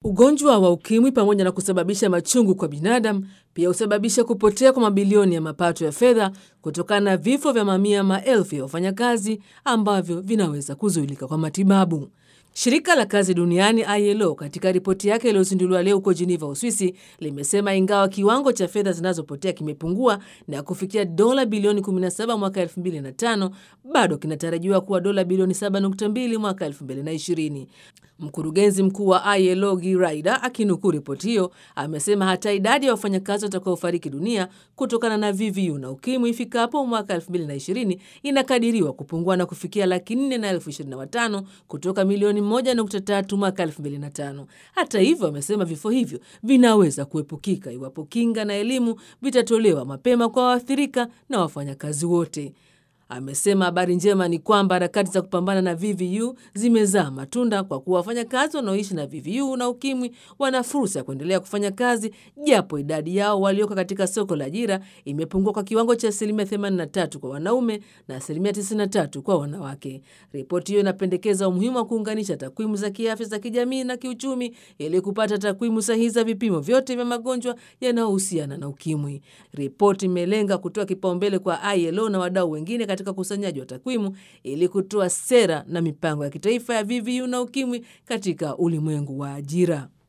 Ugonjwa wa ukimwi pamoja na kusababisha machungu kwa binadamu pia husababisha kupotea kwa mabilioni ya mapato ya fedha kutokana na vifo vya mamia maelfu ya wafanyakazi ambavyo vinaweza kuzuilika kwa matibabu. Shirika la kazi duniani ILO katika ripoti yake iliyozinduliwa leo huko Geneva, Uswisi, limesema ingawa kiwango cha fedha zinazopotea kimepungua na kufikia dola bilioni 17 mwaka 2005 bado kinatarajiwa kuwa dola bilioni 7.2 mwaka 2020. Mkurugenzi mkuu wa ILO Guy Ryder akinukuu ripoti hiyo amesema hata idadi ya wafanyakazi watakaofariki dunia kutokana na VVU na ukimwi ifikapo mwaka 2020 inakadiriwa kupungua na kufikia laki nne na elfu ishirini na watano kutoka milioni 1.3 mwaka 2005. Hata hivyo, amesema vifo hivyo vinaweza kuepukika iwapo kinga na elimu vitatolewa mapema kwa waathirika na wafanyakazi wote. Amesema habari njema ni kwamba harakati za kupambana na VVU zimezaa matunda kwa kuwa wafanyakazi wanaoishi na VVU na ukimwi wana fursa ya kuendelea kufanya kazi japo idadi yao walioko katika soko la ajira imepungua kwa kiwango cha asilimia 83 kwa wanaume na asilimia 93 kwa wanawake. Ripoti hiyo inapendekeza umuhimu wa kuunganisha takwimu za kiafya za kijamii na kiuchumi ili kupata takwimu sahihi za vipimo vyote vya magonjwa yanayohusiana na ukimwi. Ripoti imelenga kutoa kipaumbele kwa ILO na wadau wengine katika ukusanyaji wa takwimu ili kutoa sera na mipango ya kitaifa ya VVU na ukimwi katika ulimwengu wa ajira.